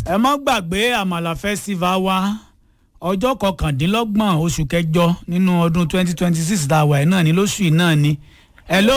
ẹ má gbàgbé àmàlà festival wa ọjọ́ kọkàndínlọ́gbọ̀n oṣù kẹjọ nínú ọdún twenty twenty six tá a wà yìí náà ni lóṣù yìí náà ni. hello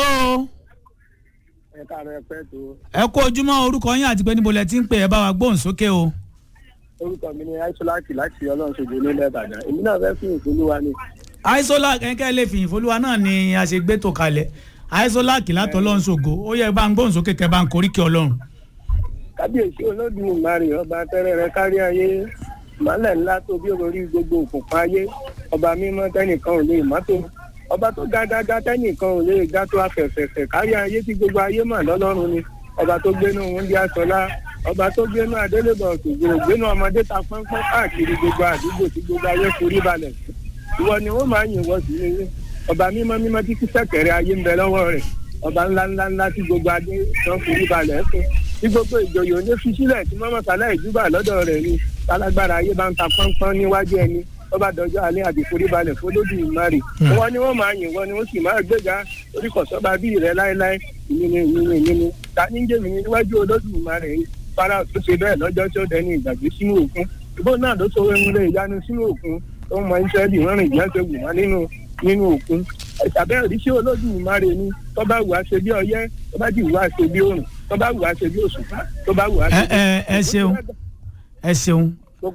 ẹ káàárọ̀ ẹ pẹ́ tó ẹ kú ojúmọ́ orúkọ yín àti pé níbo lẹ ti ń pè ẹ bá wa gbóhùn sókè o. orúkọ mi ni aisolaki láti ọlọ́run ṣojú nílẹ̀ ìbàdàn èmi náà fẹ́ fún ìpolówó ni aisola kẹ́kẹ́ lè fìyìn folúwa náà ni a ṣe gbé tó kalẹ̀ aisola kìlátọ̀ ọlọ́run ṣògo ó yẹ bá ń gbóhùn sókè kẹ́ bá ń koríkì ọlọ́run. kábíyèsí olódùmarè ọba tẹ́rẹ̀rẹ̀ kárí ayé ìmọ̀lẹ̀ ńlá tó bí orí gbogbo òkùnkùn ayé ọba mímọ́ tẹ́nìkan ò lè mọ́tò ọba tó ga dáadáa tẹ́nìkan ò lè ga tó afẹ̀fẹ̀fẹ̀ kárí ayé tí gbogbo ayé mà lọ́lọ́run ni ọba tó gbénú wúndí aṣọlá ọba tó gbénú adélébọ̀ òṣògbò gbénú ọmọdé ta pọ́npọ́n káàkiri gbogbo àdúgbò tí gbogbo ayé forí balẹ̀ sí ìwọ ni wọ́n máa yìn wọ́n sí ní ọba mímọ́ mímọ́ tí kí sẹ́kẹ̀rẹ̀ ayé ń bẹ lọ́wọ́ rẹ̀ ọba ńlá ńlá ńlá tí gbogbo adé tán forí balẹ̀ fún tí gbogbo ìjòyè òní fi sílẹ̀ tí mọ́mọ́ sálẹ̀ ìdúbà lọ́dọ̀ rẹ̀ ni tálágbára ayé bá ń ta pọ́npọ́n níwájú ẹni ọba dọjọ́ alẹ́ àbí forí balẹ̀ fọlódù ìmárì wọn ni wọ́n máa yìn wọ́n ni wọ́n sì máa gbéga orí kọ̀sọ́ba bíi rẹ̀ láéláé ìnini ìnini ìnini ta ní jẹ́mi níwájú olódù ìmárì yìí fara tó ṣe bẹ́ẹ̀ lọ́jọ́ tí ó dẹni ìgbàgbé sínú òkun ìbò náà ló sọ wẹ́nulẹ̀ ìyanu sínú òkun tó mọ israẹli wọn rìn jẹ́ ṣe wù wọ́n nínú nínú òkun ẹ̀sàbẹ́ òrìṣẹ́ olódùmarè ni tó bá wù á ṣe bí ọyẹ́ tó bá jì wù á ṣe bí òrùn tó bá wù á ṣe bí òṣùpá tó bá wù á ṣe ẹ ẹ ẹ ṣeun ẹ ṣeun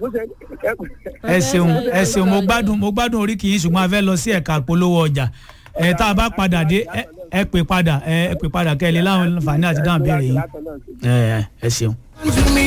ẹ ṣeun ẹ ṣeun mo gbádùn mo gbádùn orí kìí ṣùgbọ́n a fẹ́ lọ sí ẹ̀ka polówó ọjà ẹ tá a bá padà dé ẹ ẹ pè padà ẹ ẹ pè padà kẹ́ ẹ lè láwọn àǹfààní àti dáhùn béèrè yìí ẹ ẹ ẹ ṣeun. to me